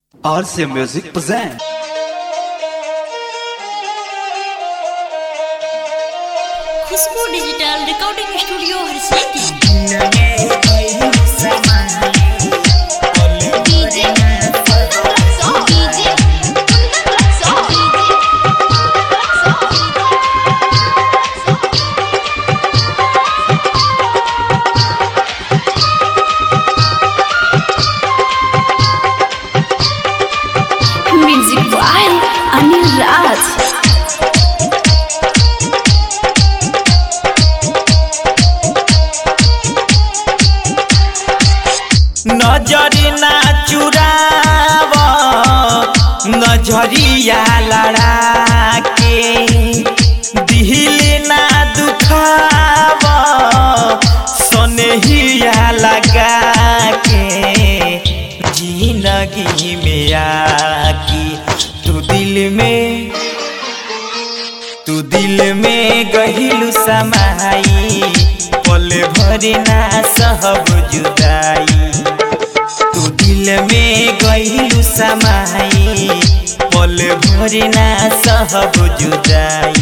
RC Music present. Khushboo digital recording studio Harsiddhi music by Anil Raj नजरी ना चुराव नजरिया लड़ा के दिल ना दुखाव सनहिया लगा के जिंदगी में आकी तू दिल में तू दिल में गहिलु समाई पल भरी ना सहब जुदाई तू दिल में गहिलु समाई पल भरी ना सहब जुदाई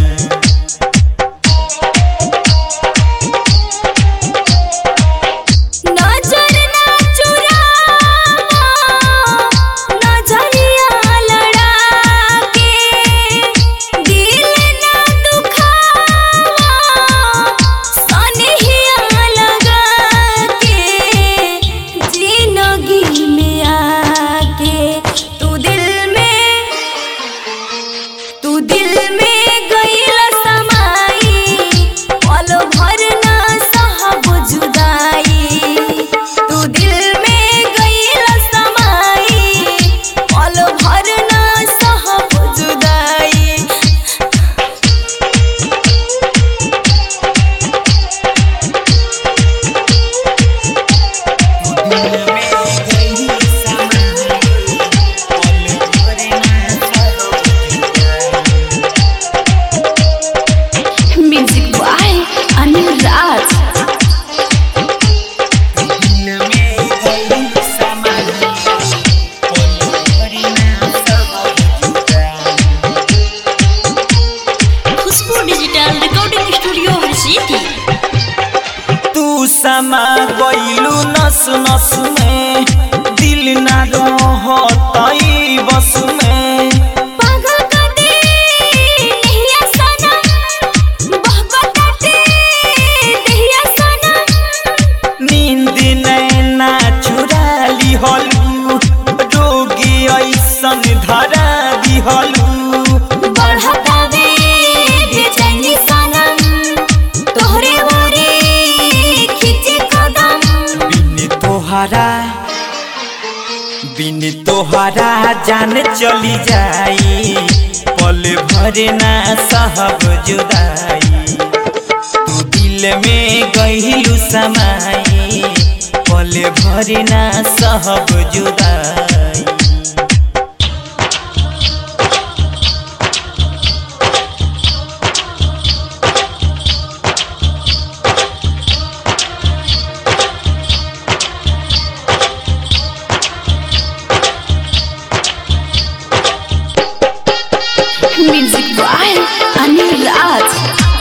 नजर ना चुरावा नजरिया लड़ा के दिल ना दुखावा सनहिया लगा के जिंदगी में आके तू दिल में तू दिल में गईल समाई पल भर ना सहब जुदाई तू दिल में गईल समाई पल भर ना सहब जुदाई music by Anil Raj Khushboo digital recording studio Harsiddhi तू समा गइलु नस नस में दिल ना रहतई बस में पागल कटे नहिया सनम बहकटे नहिया सनम नींद नैना चुरा लिहलु रोगी ऐसन धरा दिहलु बढ़तावे बेचैनी सनम तोहरे ओरे खींचे कदम बिन तोहरा बिन तोहरा जान चली जाई पल भर ना सहब जुदाई तू दिल में गहिलु समाई पल भर ना सहब जुदाई music by Anil Raj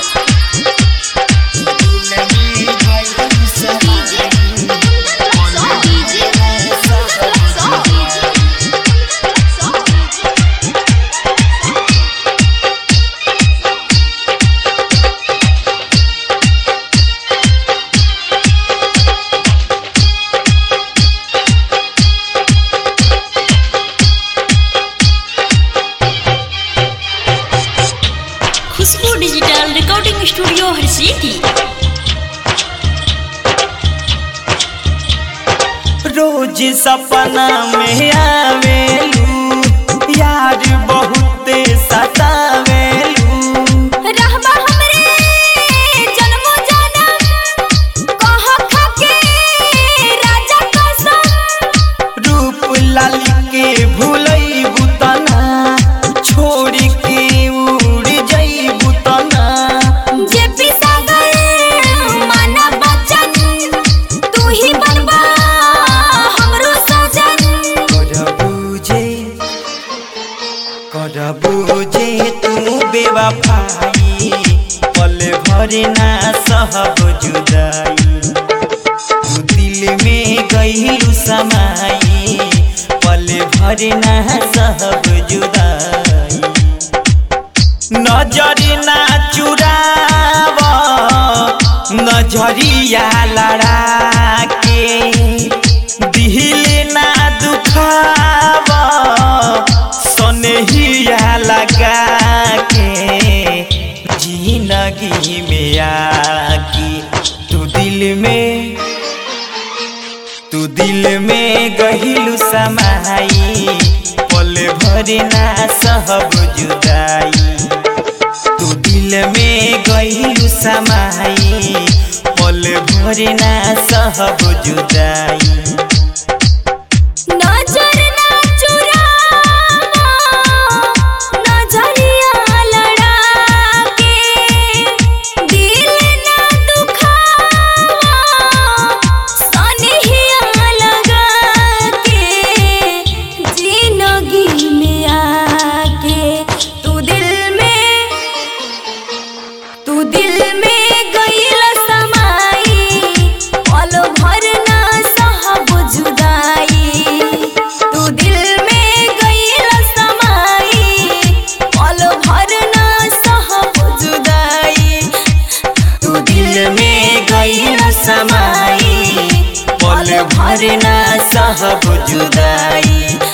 Khushboo digital recording studio Harsiddhi रोज सपना में आवेलू यार बहुते सतावेलू रहबा हमरे जन्मो जनम कह खाके राजा कसम रूप लाली के भूलई बुतना छोड़ के उड़ जई बुतना जे पिसागर माना बचन तू ही बनबा हमरो सजन करब करबू जे तू बेवफाई पल भर ना सहब जुदाई तू दिल में गईलू समाई पल भर ना सहब जुदाई नजर ना चुराव नजरिया लड़ा के दिल ना दुखाव सनहिया लगा के जिंदगी में आके तू दिल में तू दिल में गहिलू समाई पल भर ना सहब जुदाई तू दिल में गहिलू समाई पल भर ना सहब जुदाई नजर ना चुरावा नजरिया लड़ा के दिल ना दुखावा सनहिया लगा के जिंदगी में आके तू दिल में तू दिल में गईल समाई पल भर ना सहब जुदाई तू दिल में गईल समाई पल भर ना सहब जुदाई तू दिल में गहिलू समाई पल भर ना सहब जुदाई